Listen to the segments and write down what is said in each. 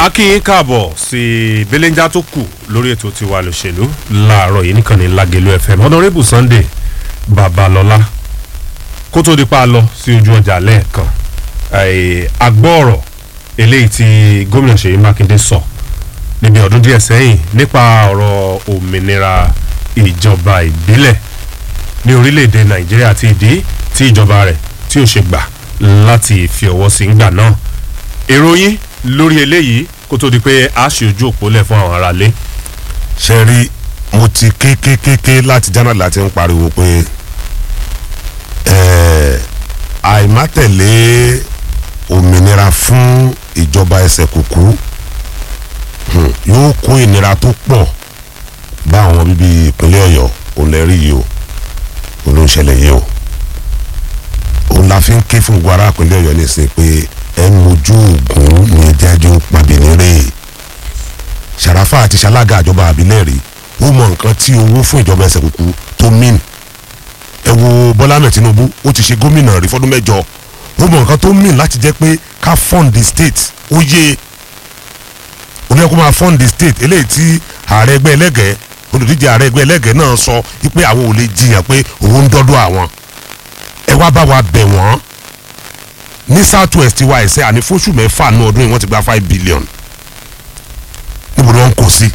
a kí yín káàbọ̀ sí belenja tó kù lórí ètò tiwa lòṣèlú láàárọ̀ yìí nìkan ní Lágelú FM honorable Sunday Babalọ́lá kó tó di pa lọ sí ojú ọjà lẹ́ẹ̀kan agbọ́ọ̀rọ̀ eléyìí tí gómìnà Ṣèyí Mákindé sọ níbi ọdún díẹ̀ sẹ́yìn nípa ọ̀rọ̀ òmìnira ìjọba ìbílẹ̀ ní orílẹ̀-èdè Nàìjíríà àti ìdí tí ìjọba rẹ̀ tí ò ṣe gbà láti fi ọwọ́ sí ńgbà náà èrò yín lórí eléyìí kó tó di pé a ṣe ojú òpó lẹ̀ fún àwọn aráalé. ṣe rí mo ti kékékéké láti jánà láti ń pariwo pé àìmátẹ̀lé òmìnira fún ìjọba ẹsẹ̀ kùkú yóò kó ìnira tó pọ̀ bá àwọn bíbí ìpínlẹ̀ ọ̀yọ́ òun lè rí yìí o òun ló ń ṣẹlẹ̀ yìí o òun la fi ń ké fún gbogbo ará ìpínlẹ̀ ọ̀yọ́ nísìnyí pé ẹ mojú oògùn ní ẹjájú pàbínírè ṣàràfà àti ṣalága àjọba àbílẹ̀ rí ó mọ nǹkan tí owó fún ìjọba ẹsẹ̀ kúkú tó mìn ẹ wo bọ́lá mẹ́ tinubu ó ti ṣe gómìnà rí fọ́dún mẹ́jọ ó mọ nǹkan tó mìn láti jẹ́ pé ká fund the state ó yé oní ẹ̀kọ́ máa fund the state eléyìí tí ààrẹ ẹgbẹ́ ẹlẹ́gẹ̀ẹ́ olùdíje ààrẹ ẹgbẹ́ ẹlẹ́gẹ̀ẹ́ náà sọ wípé àwọn ò lè jiyàn pé owó ń dọ́dọ̀ àwọn ẹ wá bá wa bẹ̀ wọ́n ní south west wa ẹsẹ àní fóṣù mẹ́fà ní ọdún yìí wọ́n ti gba five billion níbo ni wọ́n ń kó sí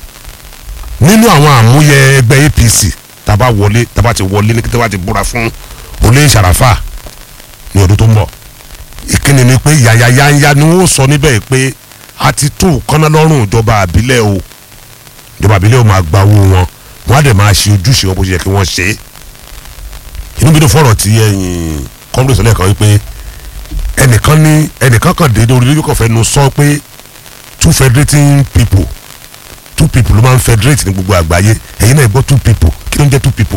nínú àwọn àmúyẹ ẹgbẹ́ apc tàbá wọlé tàbá ti wọlé ní tàbá ti búra fún olè ìṣàràfà ní ọdún tó ń bọ̀ ìkíni ni pé yàyàyàyà ni wọ́n sọ níbẹ̀ pé a ti tó kọ́ná lọ́rùn ìjọba àbílẹ̀ o ìjọba àbílẹ̀ o máa gba owó wọn wọ́n á dẹ̀ máa ṣe ojúṣe wọn bó ṣe yẹ kí wọ́n ṣe é inú bí tó fọ̀rọ̀ tí ẹ̀yìn kọ́ńdọ̀sọ̀ lẹ́ẹ̀kan wípé ẹnìkan ní ẹnìkan kan dé lórí lórí kọfẹ nu sọ pé two federating people two people ló máa ń federate ní gbogbo àgbáyé ẹ̀yin náà gbọ́ two people kí ló ń jẹ́ two people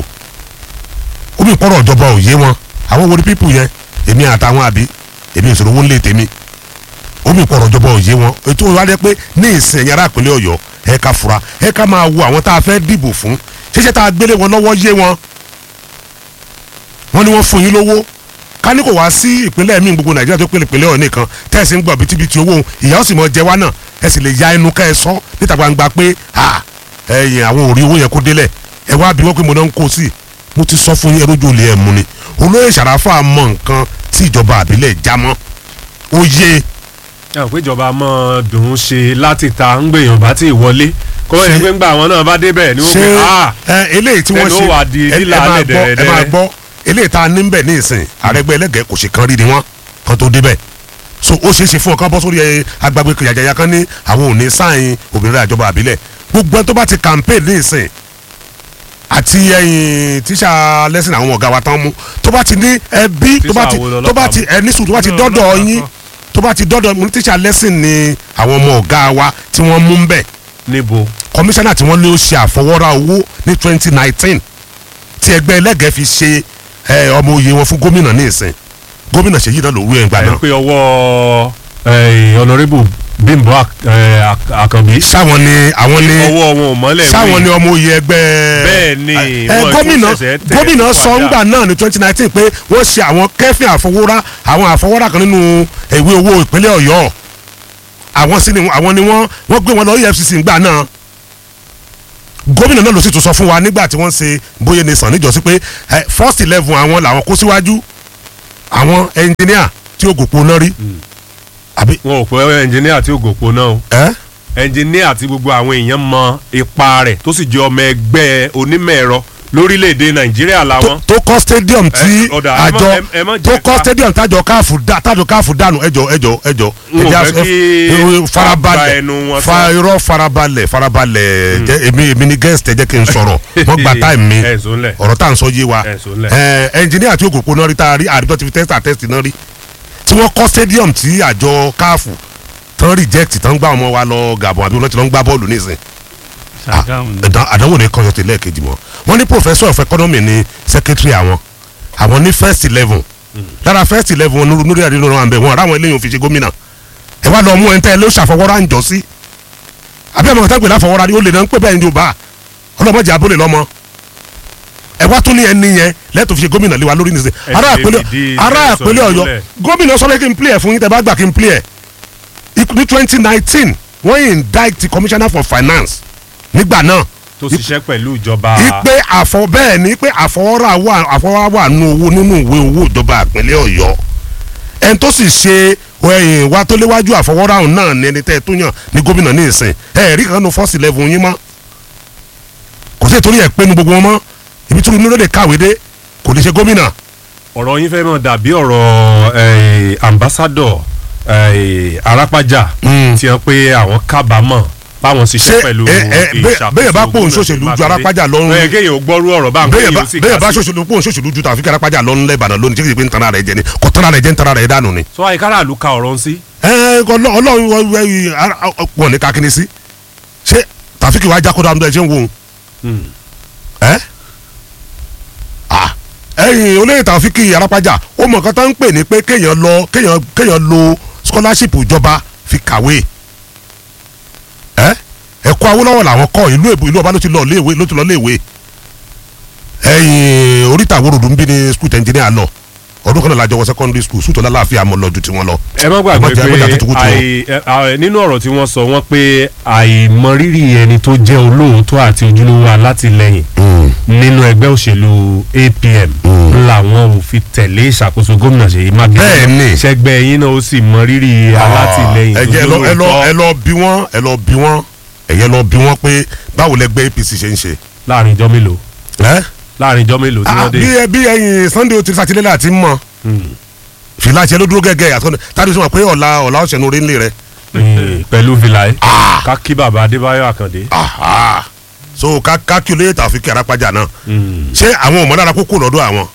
ó bí ìpọ́nrọ̀ ìjọba ò yé wọn àwọn wo ni people yẹn èmi àtàwọn àbí èmi ìṣòro owó ńlẹ̀ tèmi ó bí ìpọ́nrọ̀ ìjọba ò yé wọn ètò ìwádìí pé ní ìsìn ẹ̀yìn ará ìpínlẹ̀ ọ̀yọ́ ẹ ká fura ẹ ká máa wo àwọn tá a fẹ́ dìbò fún ṣíṣe tá a gbélé wọn lọ́wọ́ yé wọn wọ́n ní wọ́n fún yín lówó ká ní kò wá sí ìpínlẹ̀ míì gbogbo nàìjíríà tó pèlè ìpínlẹ̀ ọ̀nì kan tẹ̀sí ń gbọ́ bìtìbìtì owó ìyá ó sì mọ jẹ wá náà ẹ sì lè ya ẹnu ká ẹ sọ níta gbangba pé ẹyìn àwọn òrí owó yẹn kó délẹ̀ ẹ wá bí wọ́n pé mo náà ń kó sí mo ti sọ fún yín ẹrójú olè ẹ̀ mú ni olóyè sàràfà mọ nǹkan tí ìjọba àbílẹ̀ já mọ́ ó yé. ẹ ò pé ìjọba mọ dùn ún ṣe láti ta ń gbèyàn bá ti wọlé kọ́ ẹ̀ pé ńgbà àwọn náà bá débẹ̀ ni wọ́n pè á eléyìí tí wọ́n tẹnu wà di ṣe lílà ẹ máa alẹ́ gbọ́ ẹ máa dẹ̀rẹ̀dẹ̀rẹ̀. gbọ́ eléyìí tá a ní bẹ̀ ní ìsìn àrẹ́gbẹ́ ẹlẹ́gẹ̀ẹ́ kò ṣe kan rí ni wọ́n kan tó débẹ̀ so ó ṣeé ṣe fún ọkàn bọ́ sórí ẹ agbègbè kìyàjàyà kan ní àwọn òní sáyìn obìnrin àjọba àbílẹ̀ gbogbo ẹni tó bá ti campaign ní ìsìn àti ẹyin tíṣà lẹ́sìn àwọn ọ̀gá wa tán mú tó bá ti ní ẹbí tó bá ti Tíṣà wo tó bá lọ́lọ́pàá ti mú? ẹni sùn tó bá ti Ní dọ́dọ̀ ọlọ́pàá yín kan. tó bá ti dọ́dọ̀ mú tíṣà lẹ́sìn ni àwọn ọmọ ọ̀gá wa tí wọ́n mú ń bẹ̀ níbo kọmíṣánná tí wọ́n ní ó ṣe àfọwọ́rá owó ní twenty nineteen tí ẹgbẹ́ ẹlẹ́gẹ̀ẹ́ fi ṣe ẹ, ọmọ òye wọn fún gómìnà ní ìsìn gómìnà ṣèyí náà ló wú ẹ̀ ń gbà ẹ náà pé ọwọ́ honourable Bímbọ́ Ak- eh, Ak- Àkànbí sáwọn ni àwọn ni ọwọ́ wọn ò mọ́lẹ̀ sáwọn ni ọmọ òye ẹgbẹ́ Bẹ́ẹ̀ ni, ẹ, wọn gómìnà ìtún ṣẹ̀ṣẹ̀ tẹ̀ gómìnà sọ padà. ńgbà náà ní twenty nineteen pé wọ́n ṣe àwọn kẹ́fìn àfọwọ́rá àwọn àfọwọ́rá kan nínú ìwé owó ìpínlẹ̀ ọ̀yọ́ àwọn sí ni àwọn ni wọ́n wọ́n gbé wọn lọ EFCC ńgbà náà gómìnà náà ló sì tún sọ fún wa nígbà tí wọ́n ṣe bóyá ní sàn níjọ́sí pé ẹ, first eleven àwọn làwọn kó síwájú àwọn ẹnjìníà tí ó gòpó náà rí àbí wọn ò pẹ́ ẹnjìníà tí ògòpó náà o ẹ ẹnjìníà àti gbogbo àwọn èèyàn mọ ipa rẹ̀ tó sì jẹ́ ọmọ ẹgbẹ́ onímọ̀ ẹ̀rọ lórílẹ̀‐èdè Nàìjíríà tó- làwọn. tó kọ́ stadium tí Ẹ, ọ̀dà, ẹ má- àjọ ẹ- ẹ má jẹ́ tó kọ́ ká- stadium tájọ káàfù dá tájọ káàfù dànù ẹjọ ẹjọ ẹjọ N ò ẹjẹ fẹ́ ẹ- kí ẹ- a gba farabalẹ̀ ẹnu wọn fa tán. irọ́ farabalẹ̀ farabalẹ̀ jẹ́ èmi èmi ni guest ẹ jẹ́ kí n sọ̀rọ̀ wọ́n gba time mi ẹ̀ sọ́nlẹ̀ ọ̀rọ̀ tá à ń sọ yé wa ẹ̀ sọ́nlẹ̀. ẹ ẹnjìníà tí òkòkò náà rí tá a rí àrídọ́ ti fi test àtest náà rí tí wọ́n kọ́ stadium tí àjọ káàfù tán reject tán gbá ọmọ wa lọ Gabon àbí wọ́n ti lọ ń gbá bọ́ọ̀lù nísìn àdán- àdánwò ní kọyọtì lẹ́ẹ̀kejì mọ́ wọ́n ní professor of economy ní secretary àwọn àwọn ní first eleven lára first eleven wọn lórí àdínú wọn bẹ̀ wọn ará àwọn eléyìí ò fi ṣe gómìnà ẹ wá lọ mú ẹ̀ ń tẹ́ ẹ ló ṣàfọwọ́rá ń jọ sí àbí àmọ́ kọ́tà gbèlà fọwọ́rá rí ó lè náà ń pè bẹ́ẹ̀ ní yorùbá ọlọ́mọdé abúlé lọ́mọ ẹ wá tún ní ẹni yẹn lẹ́tọ̀ fi ṣe gómìnà lé wa lórí nìṣẹ́ Ẹ ará ti àpẹẹlẹ fìdí ará ìfẹsọ̀ àpẹẹlẹ ọ̀yọ́ múlẹ̀. gómìnà sọlẹ kí n play ẹ fún yín tẹ bá gbà kí n play ẹ Ikú- ní twenty nineteen wọ́n indict commissioner for finance nígbà náà tó ṣiṣẹ́ pẹ̀lú ìjọba ipe àfọ bẹ́ẹ̀ ni pé àfọwọ́rà wà àfọwọ́rà wà nù owó nínú ìwé owó ìjọba ìpínlẹ̀ ọ̀yọ́ ẹni tó sì ṣe ẹ̀yìn wa tó léwájú àfọwọ́rà ọ̀hún náà ni ẹni tẹ́ ẹ tó yàn ní gómìnà ní ìsìn ẹ rí kan nu first eleven yín mọ́ kò sí ìtòrí ẹ̀ pé nu gbogbo wọn mọ́ ibi tí inú lè kàwé dé kò lè ṣe gómìnà ọ̀rọ̀ yín fẹ́ mọ̀ dàbí ọ̀rọ̀ eh, ambassador eh, arápájà Mm. tí wọ́n pé àwọn kábàámọ̀ báwọn Ṣé, ṣiṣẹ́ pẹ̀lú ẹ, ẹ, bẹ́ẹ̀- bẹ́ẹ̀ bá pòun ṣòṣèlú ju Arápájà lọ́rùn- bẹ́ẹ̀ kéèyàn ó gbọ́rú ọ̀rọ̀ bá ń bẹ́ẹ̀ bá kéèyàn ó sì bẹ́ẹ̀ bá kà sí. ṣòṣèlú pòun ṣòṣèlú ju tàfi kárápájà lọ́nù lẹ́bàdàn lónìí tí kì í ṣe pé ń tanra rẹ̀ jẹ ni kò tanra rẹ̀ jẹ́ ń tanra rẹ̀ dànù ni. sọ àyíkára àlù ka ọ̀rọ̀ ń sí. ẹ ọlọ- ọlọ́run wọ- wọ- wọ- ara- ọ- pọ̀ ní kakini sí ṣé tàfíkì wàá jákòdà ọmọdé ṣé ń wo òun ẹ ah ẹ̀yin olóyè tàfíkì arápájà ó mọ nǹkan tó ń pè ní pé kéèyàn lọ kéèyàn kéèyàn lo scholarship ìjọba fi kàwé ẹ ẹ̀kọ́ Awólọ́wọ̀ làwọn kọ́ ìlú èbó ìlú ọba ló ti lọ léèwé ló ti lọ léèwé ẹ̀yin oríta àwòrán ń bí ní school engineer lọ ọdún kan náà la jọ wọ secondary school sùtọ́ lálàáfíà mọ́ lọ ju tiwọn lọ ẹ má gbàgbé Ẹgbọ́n jẹ́- ẹgbọ́n jẹ́ pé tuntun tuntun. àì- ẹ- à- nínú ọ̀rọ̀ tí wọ́n sọ wọ́n pé àìmọrírì ẹni tó jẹ́ olóòótọ́ àti ojúlówó alátìlẹyìn Mm. nínú ẹgbẹ́ òṣèlú APM làwọn ò fi tẹ̀lé ìṣàkóso gómìnà Ṣèyí Mákindé Bẹ́ẹ̀ ni. ṣẹgbẹ́ yín náà ó sì mọrírì alátìlẹyìn ẹ tó jẹ́ ẹ lọ ẹ lọ ẹ jólóòótọ́ lọ bí wọ́n ẹ lọ bí wọ́n ẹ̀yẹ lọ bí wọ́n pé báwo lẹgbẹ́ APC ṣe ń ṣe. láàrin ijọ́ mélòó ẹ́ láàrin ijọ́ mélòó tí Ah, wọ́n dé bí ẹ bí ẹyin Sunday otiri satilẹ́lẹ̀ àti mọ̀ fìlà tiẹ̀ ló dúró gẹ́gẹ́ àtọ́ni tàbí sọ pé ọ̀la ọ̀la ọ̀sẹ̀ ní orí ńlẹ̀ rẹ̀. Mm, pẹ̀lú fìlà ẹ̀ ká kí bàbá Adébáyọ̀ Àkàndé. Aha. so ká ká kí olóyè tàfi kí arápájà náà Mm. ṣé àwọn ọmọ dára kókó lọ́dọ̀ àwọn.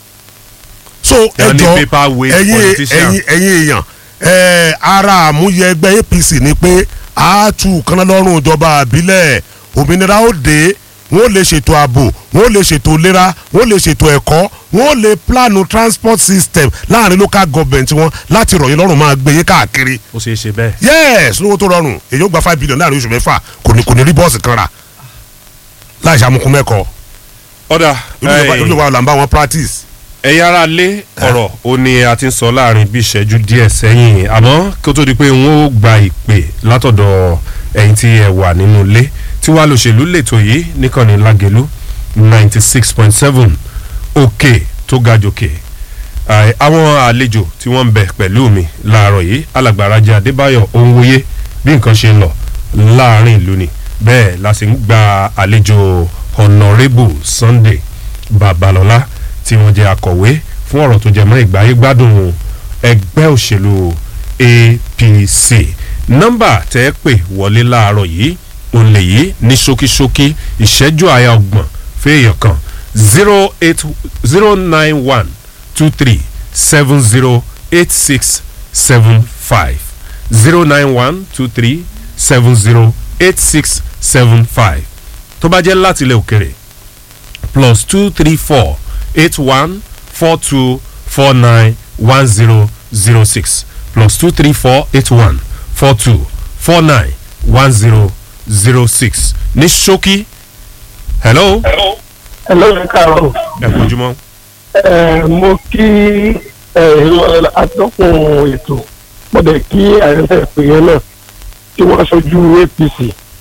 so Wọ́n ní ẹjọ́ paperweight ẹ̀yin politician. ẹ̀yin ẹ̀yin èèyàn ẹ̀ ara àmúyẹ ẹgbẹ́ APC ni pé a tù kánná lọ́rùn ìjọba àbílẹ̀ òmìnira ó dé wọ́n lè ṣètò ààbò wọ́n lè ṣètò ìlera wọ́n lè ṣètò ẹ̀kọ́ wọ́n lè plánù transport system láàrin local government wọn láti rọ̀ yín lọ́rùn máa gbé yín káàkiri ó ṣeé ṣe bẹ́ẹ̀. yes lówó tó rọrùn èyí ó gba five billion láàrin oṣù mẹ́fà kò ní kò ní rí bọ́ọ̀sì kan rà láì ṣàmùkún mẹ́kọ̀ọ́ ọ̀dà ìjọba ọ̀là ń bá wọn practice. ẹ̀yin ara lé ọ̀rọ̀ ó ní a ti ń sọ láàrin bí ìṣẹ́jú díẹ̀ sẹ́yìn àmọ́ kí ó tó di pé wọ́n ó gba ìpè látọ̀dọ̀ ẹ̀yin tí ẹ wà nínú ilé tí wàá lòṣèlú lètò yìí níkànnì lágẹ̀lú ninety six point seven òkè tó ga jòkè Àì, àwọn àlejò tí wọ́n ń bẹ pẹ̀lú mi láàárọ̀ yìí alàgbàràjà adébáyọ̀ òǹwòye bí nǹkan ṣe ń lọ láàrin ìlú ni bẹ́ẹ̀ la sì ń gba àlejò honourable sunday babalọ́lá tí wọ́n jẹ́ akọ̀wé fún ọ̀rọ̀ tó jẹ mọ́ ìgbáyé gbádùn ẹgbẹ́ òṣèlú apc nọ́mbà tẹ́ ẹ pè wọlé láàárọ̀ yìí òun lè yí ní ṣókíṣókí ìṣẹ́jú àyà ọgbọ̀n fẹ́ẹ̀yàn kan zero eight zero nine one two three seven zero eight six seven five zero nine one two three seven zero eight six seven five tó bá jẹ́ láti ilẹ̀ òkèrè plus two three four eight one four two four nine one zero zero six plus two three four eight one four two four nine one zero zero six ní ṣókí hello Hello, ẹ káàárọ̀. ẹ kojúmọ́ Ẹ mo kí ẹ atọ́kùn ètò mo dẹ̀ kí àyẹ̀fẹ́ ìpè yẹn náà tí wọ́n ṣojú APC.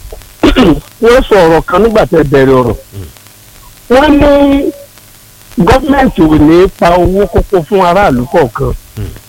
Wọ́n sọ ọ̀rọ̀ kan nígbà tẹ́ bẹ̀rẹ̀ ọ̀rọ̀. Wọ́n ní gọ́ọ̀mẹ̀ntì ò ní pa owó kókó fún aráàlú kọ̀ọ̀kan.